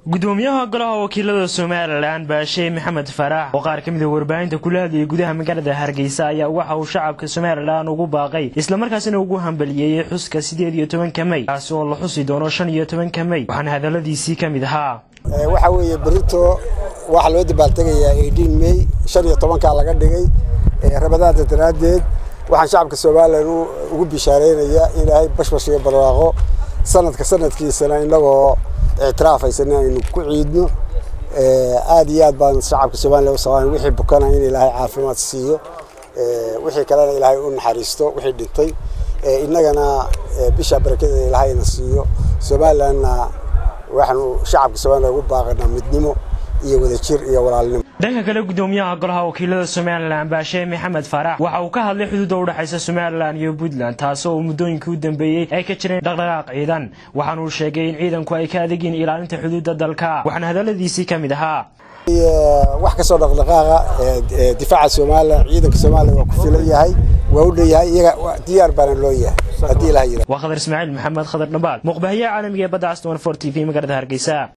gudoomiyaha golaha wakiilada somalilan baashe maxamed faraax oo qaar ka mida warbaahinta kula hadlayay gudaha magaalada hargeysa ayaa waxa uu shacabka somalilan ugu baaqay islamarkaasina ugu hambaliyeeyey xuska sideed iyo tobanka mey kaasi oo la xusi doono shan iyo tobanka mey waxaana hadaladiisii ka mid ahaa waxa weeye berito waxaa loo dabaaltegayaa eighteen mey shan iyo tobankaa laga dhigay rabadaada daraaddeed waxaan shacabka somalilan ugu bishaareynayaa ilaahay bashbash iyo barwaaqo sanadka sanadkiisana inagoo ictiraafaysan aynu ku ciidno aad iyo aad baan shacabka somalilan u sabaan wixii bukana in ilaahay caafimaad siiyo wixii kalena ilaahay u naxariisto wixii dhintay innagana bisha barakadeeda ilaahayna siiyo somalilanna waxaanu shacabka somalilan ugu baaqanaa midnimo iyo wadajir iyo walaalnimo dhanka kale gudoomiyaha golaha wakiilada somalilan baashe maxamed faarax waxa uu ka hadlay xuduudda udhexaysa somalilan iyo puntland taasi oo muddooyinkii u dambeeyey ay ka jireen dhaqdhaqaaq ciidan waxaana uu sheegay in ciidanku ay ka adegiin ilaalinta xuduudda dalka waxaana hadaladiisii ka mid ahaa wax kasoo dhaqdhaqaaqa difaaca somalilan ciidanka somalilan waa ku filan yahay waa u dhanyahay iyaga diyaar baana loo yahay haddii ilaha yira waa khadar ismaaciil maxamed khadar dhabaal muuqbahayaha caalamiga ee badda aston for t v magaalada hargeysa